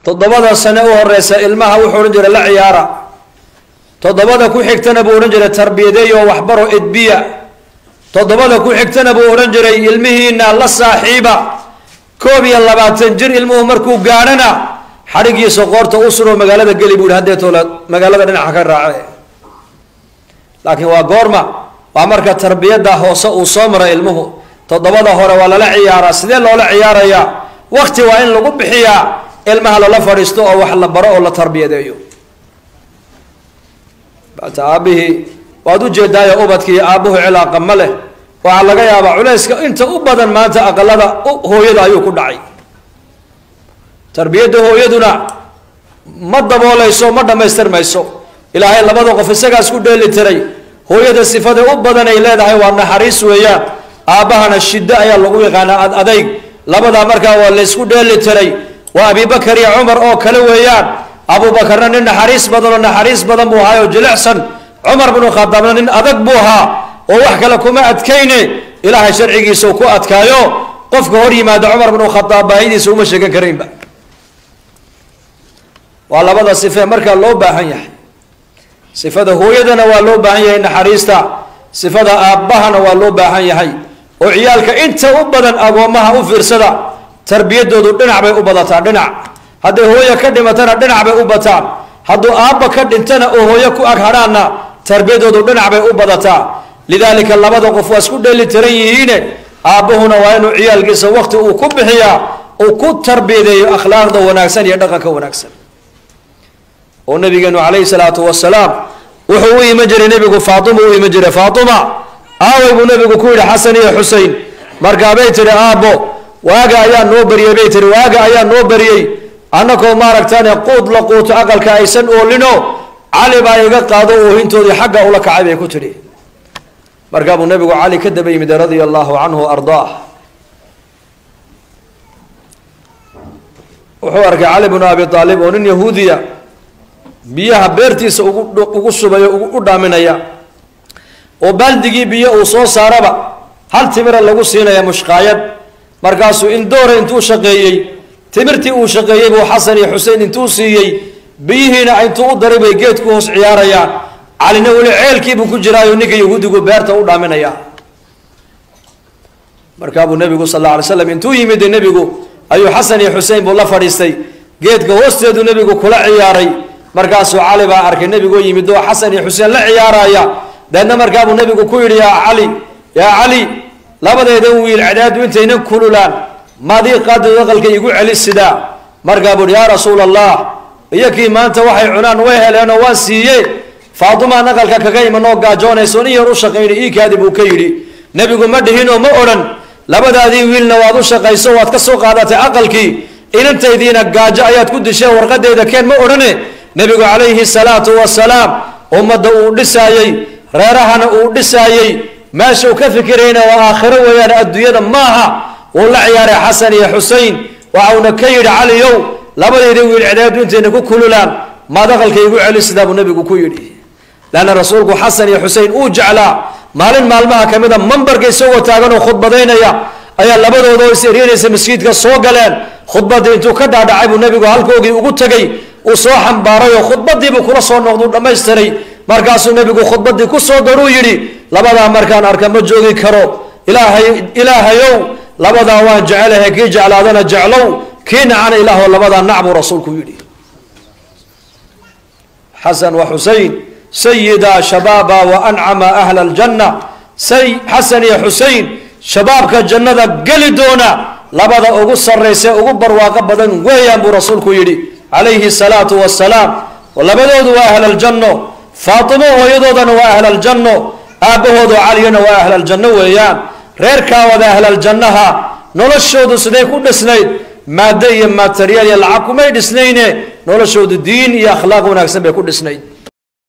toddobada sane u horeysa ilmaha wuxuu odhan jiray la ciyaara toddobada ku xigtana buu odhan jiray tarbiyadeeyo waxbaro edbiya toddobada ku xigtana buu odhan jiray ilmihiina la saaxiiba koob iyo labaatan jir ilmuhu markuu gaadhana xadhigiisa qoorta u suro magaalada geli buu yihi haddeetoola magaalada dhinaca ka raace laakiin waa goorma waa marka tarbiyadda hoose uu soo mara ilmuhu toddobada hore waa lala ciyaaraa sidee loola ciyaarayaa wakti waa in lagu bixiyaa ilmaha lala fadhiisto oo wax la baro oo la tarbiyadeeyo bata aabihii waad ujeedaayo ubadkii aabbuhu cilaaqa ma leh waxaa laga yaabaa culayska inta u badan maanta aqalada hooyada ayuu ku dhacay tarbiyadda hooyaduna ma daboolayso ma dhammaystirmayso ilaahay labada qof isagaas ku dheeli tiray hooyada sifada u badan ay leedahay waa naxariis weeyaan aabbahana shiddo ayaa lagu yaqaanaa ad adayg labadaa markaa waa laysku dheeli tiray waa abibakar iyo cumar oo kale weeyaan abubakarna nin naxariis badan oo naxariis badan buu ahaa oo jilicsan cumar binu khadaabna nin adag buu ahaa oo wax kale kuma adkayne ilaahay sharcigiisa uu ku adkaayo qofka hor yimaada cumar binu khadaab baahidiisa uma sheegan karaynba waa labada sife markaa loo baahan yahay sifada hooyadana waa loo baahan yahay naxariista sifada aabbahana waa loo baahan yahay oo ciyaalka inta u badan agoommaha u fiirsada tarbiyadoodu dhinac bay u badataa dhinac hadday hooyo ka dhimatana dhinac bay u bataan hadduu aabba ka dhintana oo hooyo ku ag hadhaanna tarbiyadoodu dhinac bay u badataa lidaalika labada qof waa isku dheeli tiran yihiine aabbahuna waa inuu ciyaalkiisa wakti uu ku bixiyaa uu ku tarbiyadeeyo akhlaaqda wanaagsan iyo dhaqanka wanaagsan oo nabigeenu calayhi salaatu wasalaam wuxuu u iman jiray nebigu faatima u iman jiray faatima aaway buu nebigu ku yidhi xasan iyo xusein markaabay tihi aabbo waaga ayaa noo beriyey bay tihi waaga ayaa noo beriyey annakoo maaragtane quud la quuto aqalka aysan oolino cali baa iga qaado oohintoodii xagga ula kacay bay ku tidhi markaa buu nebigu cali ka daba yimid radia allahu canhu ardaah wuxuu arkay cali bnu abi aalib oo nin yahuudiya biyaha beertiisa ugu ugu shubaya u dhaaminaya oo baaldigii biyo uu soo saaraba hal timira lagu siinaya mushqaayad markaasuu in doora intuu shaqeeyey timirtii uu shaqeeyey buu xasan iyo xusein intuu siiyey biyihiina intuu u daray bay geedku hoos ciyaarayaan calina weli ceelkiibuu ku jiraayo ninka yahuudigu beerta u dhaaminaya markaabuu nebigu sal alla alay slam intuu yimid nebigu ayuu xasan iyo xusein buu la fadhiistay geedka hoosteedu nebigu kula ciyaaray markaasuu cali baa arkay nebigoo yimid oo xasan iyo xuseen la ciyaaraya deedna markaabuu nebigu ku yidhi yaa cali yaa cali labadeedan wiil cadaadu intaynan kululaan maadii qaadid aqalka igu celi sidaa markaa buu hi yaa rasuula allah iyo kii maanta waxay cunaan way heleenoo waan siiye faatimaan aqalka kaga imanoo gaajoonayso nin yar u shaqayna iikaadi buu ka yidhi nebigu ma dhihinoo ma odhan labadaadii wiilna waad u shaqayso waad ka soo qaadatay aqalkii inantaydiina gaajo ayaad ku disheen warqadeeda keen ma odhane nebigu calayhi salaatu wasalaam ummadda uu dhisaayey reerahana uu dhisaayey meesha uu ka fikirayna waa aakhiro weeyaan adduunyada maaha wuu la ciyaaray xasan iyo xusein waxauna ka yidhi caliyow labadayda wiil cidaadu intayna ku kululaan maad aqalka igu celi sidaa buu nebigu ku yidhi leanna rasuulku xasan iyo xusein uu jeclaa maalin maalmaha ka mida mambarka isagoo taagan oo khudbadaynaya ayaa labadooda oo is eryanaysa masjidka soo galeen khudbadii intuu ka dhaadhacay buu nebigu halkoogii ugu tegey uu soo xambaaray oo khudbadiibuu kula soo noqduu dhammaystiray markaasuu nebigu khudbadii ku soo daruu yidhi labadaa markaan arka ma joogi karo ilaahay ilaahayow labadaa waan jecelahay kii jeclaadana jeclow kii nacana ilaahoo labadaa nac buu rasuulku yidhi xasan wa xusein sayida shabaaba wa ancama ahla aljanna say xasan iyo xusein shabaabka jannada geli doona labada ugu sarraysa ugu barwaaqo badan weeyaan buu rasuulku yidhi calayhi salaatu wasalaam labadoodu waa ahlaljanno faatimo hooyadoodana waa ahlaljanno aabbahoodu caliyana waa ahlaljanno weeyaan reerkaa wada ahlaljannaha noloshoodu siday ku dhisnayd maaddo iyo materiyaal iyo lacag kumay dhisnayne noloshoodu diin iyo akhlaaq wanaagsan bay ku dhisnayd